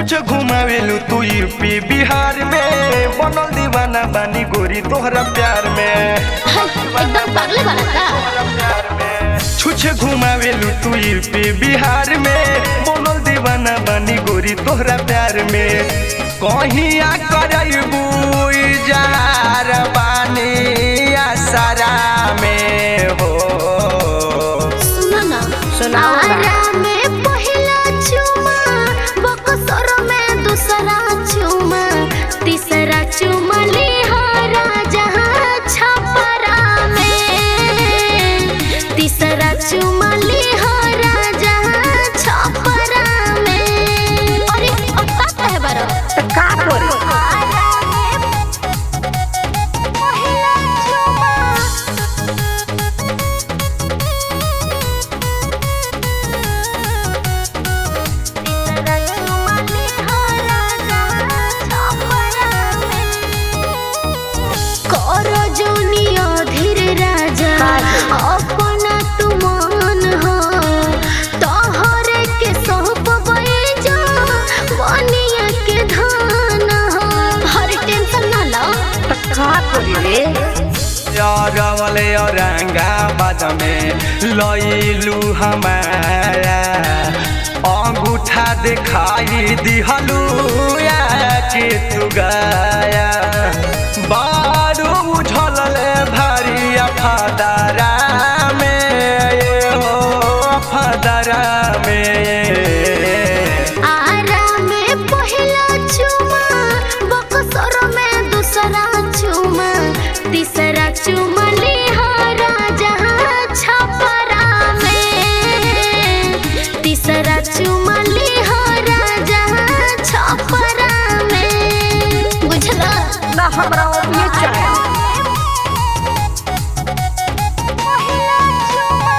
छुछ घुमावेलू तू यूपी बिहार में बनल दीवाना बानी गोरी तोहरा प्यार में है, एकदम पागल बना का छुछ घुमावेलू तू यूपी बिहार में बनल दीवाना बानी गोरी तोहरा प्यार में कहिया करबू इजहार बानी आसरा में हो सुनो ना सुनाओ ना। आरा में पहिला चुमा बक्सर में दूसरा चुमा तीसरा चुमा लिहारा जहाँ छपरा में तीसरा चुमा लिहारा जहाँ छपरा में अरे अब का कहे बारो त का करी आरा में पहिला चुमा तीसरा चुमा लिहारा जहाँ छपरा कर जोनिया धीर राजा अपना तुमान हो तोहरे के सब बैजा बनिया के धान हो हर टेंशन ना लो त का करी रे यारवले औरंगाबाद में लइलू हमारा अंगूठा दिखाई दिहलू या के तू गाया बारू उझलले भारी अफादरा में ये हो अफादरा में आरा में पहिला चुमा बक्सर में दूसरा चुमा तीसरा चुमा लिहारा जहाँ छपरा में तीसरा चुमा लिहारा जहाँ छपरा में बुझला ना हमरा ओतने चाहे पहिला चुमा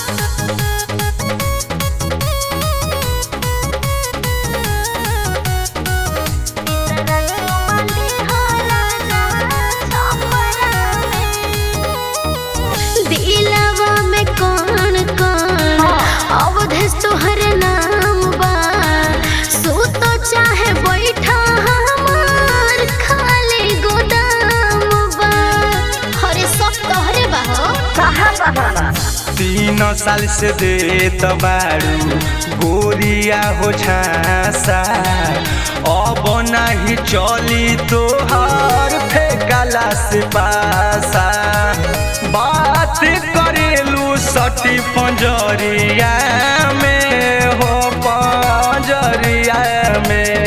दिलवा में कौन कौन अवधेश तोहर नाम बा सुतो चाहे बैठा हमार खाली गोदाम बा हरे सब तोहरे बा हो कहाँ बहाना तीन साल से देत बारू गोरिया हो झांसा अब नाही चली तोहर फेंकला से पासा बात करेलू सटी पंजरिया में हो पंजरिया में